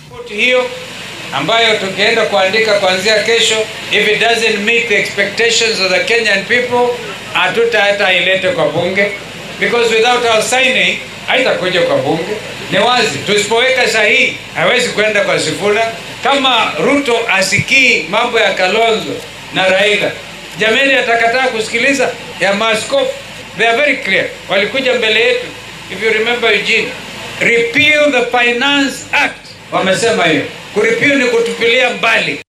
Ripoti hiyo ambayo tukienda kuandika kuanzia kesho, if it doesn't meet the expectations of the Kenyan people, hatuta hata ilete kwa bunge because without our signing haitakuja kwa bunge. Ni wazi, tusipoweka sahihi hawezi kwenda kwa Sifuna. Kama Ruto asikii mambo ya Kalonzo na Raila, jameni, atakataa kusikiliza ya maaskofu. They are very clear, walikuja mbele yetu, if you remember Eugene, repeal the Finance Act, wamesema hiyo. Kurepeal ni kutupilia mbali